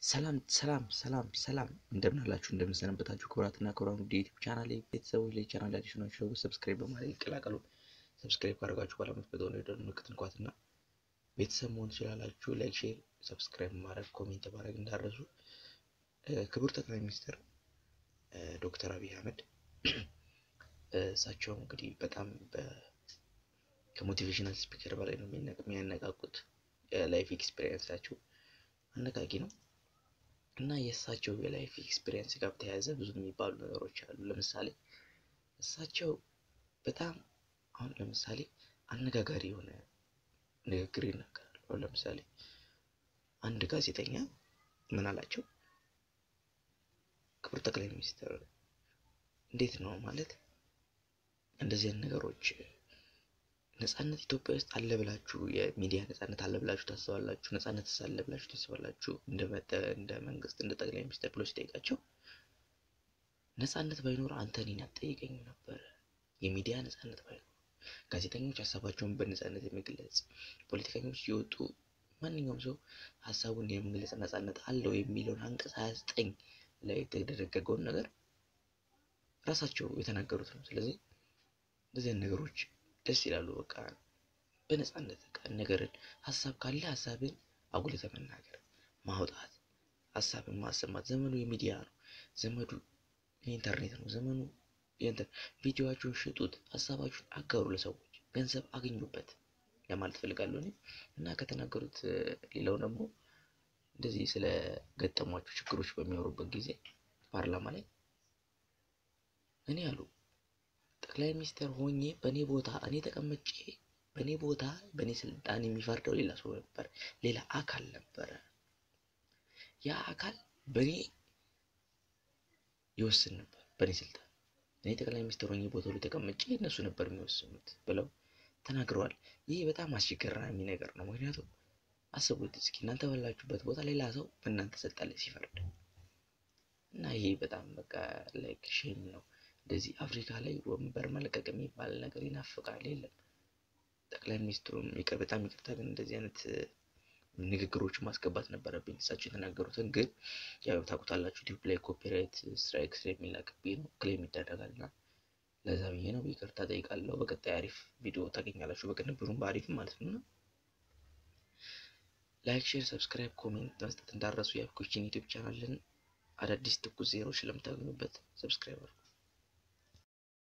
ሰላም ሰላም ሰላም ሰላም እንደምን አላችሁ እንደምን ሰነበታችሁ ክቡራትና ክቡራን ውድ የዩቲዩብ ቻናል ቤተሰቦች ላይ ቻናል አዲስ ናቸው ሰብስክራይብ በማድረግ ይቀላቀሉ። ሰብስክራይብ ካደረጋችሁ በኋላ የምትመጣውን የደወል ምልክት እንኳትና ቤተሰብ መሆን ትችላላችሁ። ላይክ፣ ሼር፣ ሰብስክራይብ ማድረግ ኮሜንት ማድረግ እንዳረሱ። ክቡር ጠቅላይ ሚኒስትር ዶክተር አብይ አህመድ እሳቸው እንግዲህ በጣም ከሞቲቬሽናል ስፒከር በላይ ነው የሚያነቃቁት። የላይፍ ኤክስፔሪየንሳቸው አነቃቂ ነው እና የእሳቸው የላይፍ ኤክስፔሪየንስ ጋር በተያያዘ ብዙ የሚባሉ ነገሮች አሉ። ለምሳሌ እሳቸው በጣም አሁን ለምሳሌ አነጋጋሪ የሆነ ንግግር ይናገራሉ። አሁን ለምሳሌ አንድ ጋዜጠኛ ምን አላቸው? ክቡር ጠቅላይ ሚኒስትር እንዴት ነው ማለት እንደዚህ አይነት ነገሮች ነጻነት ኢትዮጵያ ውስጥ አለ ብላችሁ የሚዲያ ነጻነት አለ ብላችሁ ታስባላችሁ? ነጻነት አለ ብላችሁ ታስባላችሁ? እንደ መንግስት እንደ ጠቅላይ ሚኒስትር ብሎ ሲጠይቃቸው ነጻነት ባይኖር አንተ እኔን አትጠይቀኝም ነበረ። የሚዲያ ነጻነት ባይኖር ጋዜጠኞች ሀሳባቸውን በነጻነት የመግለጽ ፖለቲከኞች ሲወጡ ማንኛውም ሰው ሀሳቡን የመግለጽ ነጻነት አለው የሚለውን አንቀጽ ሀያ ዘጠኝ ላይ የተደነገገውን ነገር ራሳቸው የተናገሩት ነው። ስለዚህ እንደዚህ አይነት ነገሮች ደስ ይላሉ። በቃ በነጻነት በቃ ነገርን ሀሳብ ካለ ሀሳብን አጉልተ መናገር ማውጣት፣ ሀሳብን ማሰማት። ዘመኑ የሚዲያ ነው። ዘመኑ የኢንተርኔት ነው። ዘመኑ ቪዲዮዋችሁን ሽጡት፣ ሀሳባችሁን አጋሩ፣ ለሰዎች ገንዘብ አግኙበት ለማለት ፈልጋለሁ እኔ እና ከተናገሩት ሌላው ደግሞ እንደዚህ ስለ ገጠሟቸው ችግሮች በሚያወሩበት ጊዜ ፓርላማ ላይ እኔ አሉ ጠቅላይ ሚኒስትር ሆኜ በእኔ ቦታ እኔ ተቀምጬ በእኔ ቦታ በእኔ ስልጣን የሚፈርደው ሌላ ሰው ነበር፣ ሌላ አካል ነበረ። ያ አካል በእኔ ይወስን ነበር፣ በእኔ ስልጣን እኔ ጠቅላይ ሚኒስትር ሆኜ ቦታው ላይ ተቀምጬ እነሱ ነበር የሚወስኑት ብለው ተናግረዋል። ይህ በጣም አስቸጋሪ ነገር ነው። ምክንያቱም አስቡት እስኪ እናንተ ባላችሁበት ቦታ ሌላ ሰው በእናንተ ስልጣን ላይ ሲፈርድ እና ይሄ በጣም በቃ ላይክ ሼም ነው። እንደዚህ አፍሪካ ላይ ወንበር መልቀቅ የሚባል ነገር ይናፍቃል። የለም ጠቅላይ ሚኒስትሩም ይቅር በጣም ይቅርታ፣ ግን እንደዚህ አይነት ንግግሮች ማስገባት ነበረብኝ። እሳቸው የተናገሩትን ግን ያው ታውቁታላችሁ፣ ዩቲዩብ ላይ ኮፒራይት ስትራይክ ስለሚላክብኝ ነው ክሌም ይደረጋል እና ለዛ ብዬ ነው ይቅርታ ጠይቃለሁ። በቀጣይ አሪፍ ቪዲዮ ታገኛላችሁ፣ በቅንብሩም በአሪፍም ማለት ነው። ላይክ፣ ሼር፣ ሰብስክራይብ፣ ኮሜንት መስጠት እንዳረሱ የአፍኮችን ዩቲዩብ ቻናልን አዳዲስ ትኩስ ዜናዎች ስለምታገኙበት ሰብስክራይብ አድርጉ።